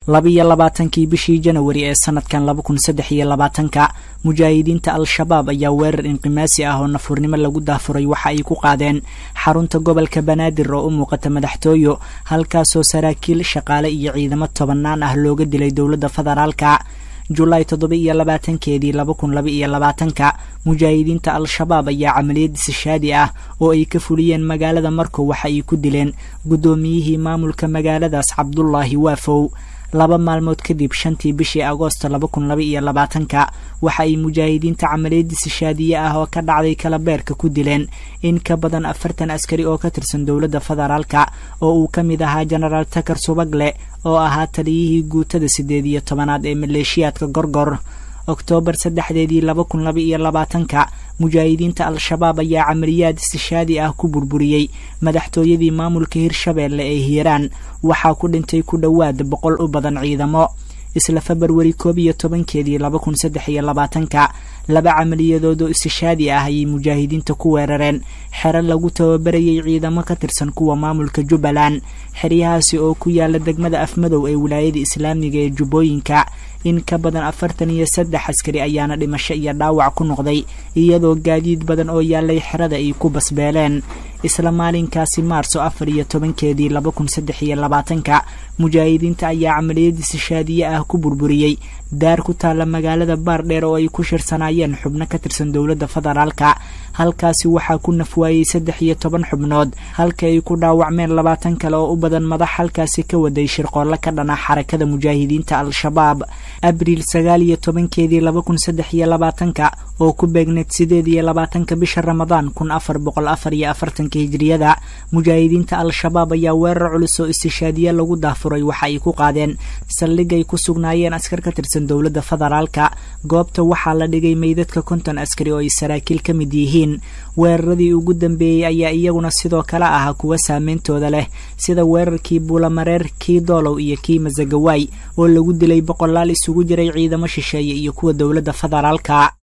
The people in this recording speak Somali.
labiyo labaatankii bishii janawari ee sanadkan laba kun saddex iyo labaatanka mujaahidiinta al-shabaab ayaa weerar inqimaasi ah oo nafurnimo lagu daafuray waxa ay ku qaadeen xarunta gobolka banaadir oo u muuqata madaxtooyo halkaasoo saraakiil shaqaale iyo ciidamo tobanaan ah looga dilay dowladda federaalka julaay toddoba iyo labaatankeedii laba kun laba iyo labaatanka mujaahidiinta al-shabaab ayaa camaliyad disashaadi ah oo ay ka fuliyeen magaalada markow waxa ay ku dileen guddoomiyihii maamulka magaaladaas cabdulaahi waafow laba maalmood kadib shantii bishii agoosto laba kun laba iyo labaatanka waxa ay mujaahidiinta camaliyad disashaadiye ah oo ka dhacday kalabeerka ku dileen in ka badan afartan askari oo ka tirsan dowladda federaalka oo uu ka mid ahaa jenaraal takar subagle oo ahaa taliyihii guutada siddeed iyo tobanaad ee maleeshiyaadka gorgor oktoobar saddexdeedii laba kun laba iyo labaatanka mujaahidiinta al-shabaab ayaa camaliyaad istishaadi ah ku burburiyey madaxtooyadii maamulka hirshabeelle ee hiiraan waxaa ku dhintay ku dhowaad boqol u badan ciidamo isla februari koob iyo tobankeedii laba kun saddex iyo labaatanka laba camaliyadood oo istishaadi ah ayay mujaahidiinta ku weerareen xero lagu tababarayay ciidamo ka tirsan kuwa maamulka jubbaland xeryahaasi oo ku yaala degmada afmadow ee wilaayada islaamiga ee jubbooyinka in ka badan afartan iyo saddex askari ayaana dhimasho iyo dhaawac ku noqday iyadoo gaadiid badan oo yaallay xerada ay ku basbeeleen isla maalinkaasi maarso afar iyo tobankeedii laba kun saddex iyo labaatanka mujaahidiinta ayaa camaliyad istishaadiye ah ku burburiyey daar ku taalla magaalada baardheer oo ay ku shirsanaayeen xubno ka tirsan dowladda federaalka halkaasi waxaa ku nafwaayey saddex iyo toban xubnood halka ay ku dhaawacmeen labaatan kale oo u badan madax halkaasi ka waday shirqoolle ka dhana xarakada mujaahidiinta al-shabaab abriil sagaal iyo tobankeedii laba kun saddex iyo labaatanka oo ku beegneed sideed iyo labaatanka bisha ramadaan kun afar boqol afar iyo afartanka hijriyada mujaahidiinta al-shabaab ayaa weerar culus oo istishaadiye lagu daafuray waxa ay ku qaadeen saldhigay ku sugnaayeen askar ka tirsan dowladda federaalka goobta waxaa la dhigay meydadka konton askari oo ay saraakiil ka mid yihiin weeraradii ugu dambeeyey ayaa iyaguna sidoo kale ah kuwa saameyntooda leh sida weerarkii buulamareer kii doolow iyo kii masagawaay oo lagu dilay boqolaal isugu jiray ciidamo shisheeye iyo kuwa dowladda federaalka